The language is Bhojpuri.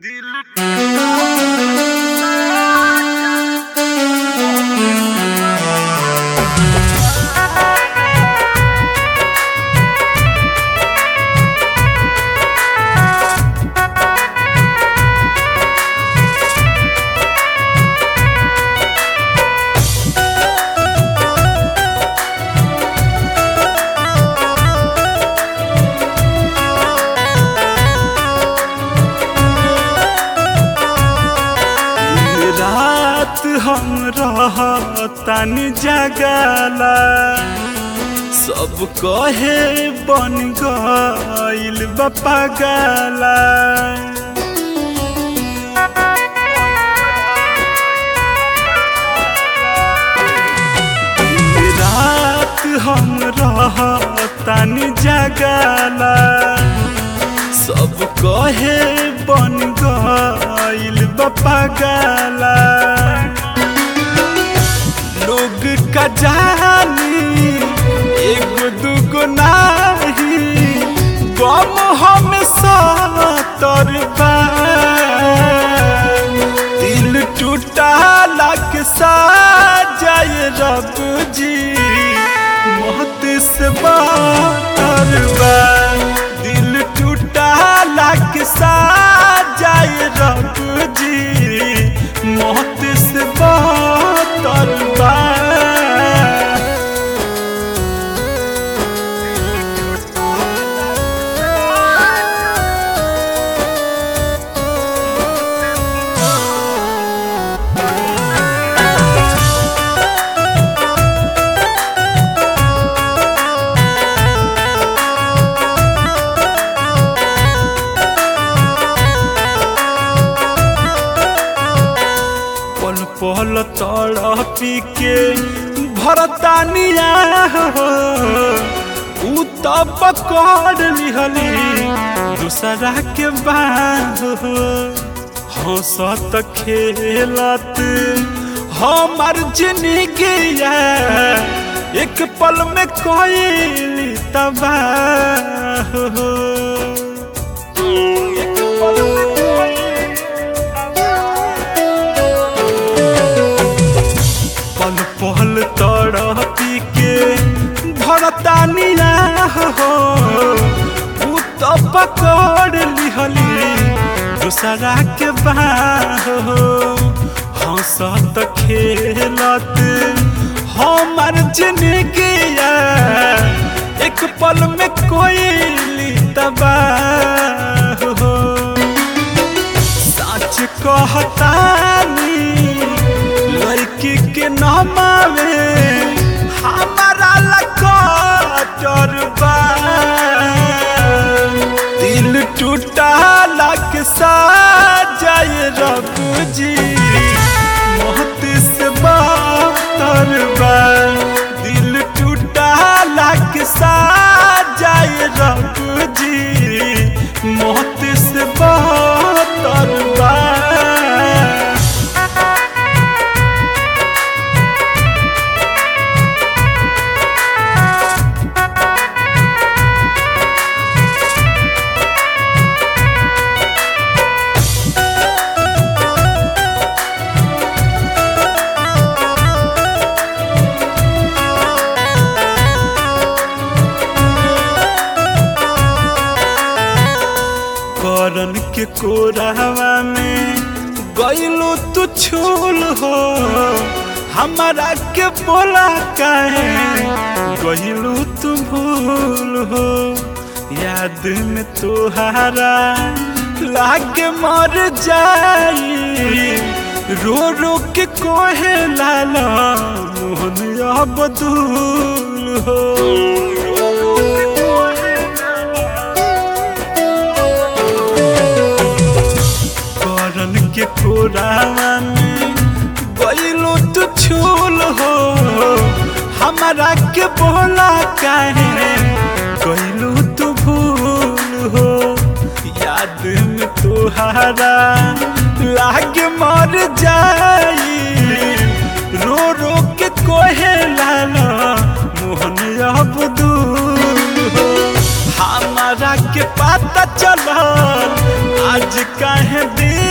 रात हम रहतनी जगला सब कहे बन गइल बा पागला रात हम रहतनी जगला सब कहे बन गइल बा पागला लोग का जानी एगो दूगो नाही गम हम सतर बा दिल टूटा लग सा जाए रब जी मौत से बातर बा दिल टूटा लग सा जाए रब जी मौत से बातर बा पल पल तड़पी के भरतानिया हो उ तब पकड़ लिहली दूसरा के बाह हो हंसत खेलत हमार जिंदगी एक पल में कोई तबाह हो एक पल में कोई पल पल तड़पी के भरतानिया हो उ तो पकड़ लिहली दूसरा के बाह हो हंसत खेलत हमार जिंदगी एक पल में कोई तबाह हो सच कहतानी लड़की के नमावे हमारा लकर बा दिल टूटा लग सा जाए रब जी मौत से बातर बा दिल टूटा लग सा जाए रब जी मौत से बातर बा करन के कोरावा में गइलो तू छूल हो हमारा के बोला काहे गइलो तू भूल हो याद में तोहारा लागे मर जाई रो रो के कोहे लाला मोहन अब दूल हो रो रो के कोहे करन के कोरावा में गइलो तू छूल हो हमारा के बोला काहे गइलो तू भूल हो याद में तोहारा लाग मर जाई रो रो के कोहे लाला मोहन अब दूर हो हमारा के पता चलल आज काहे दिल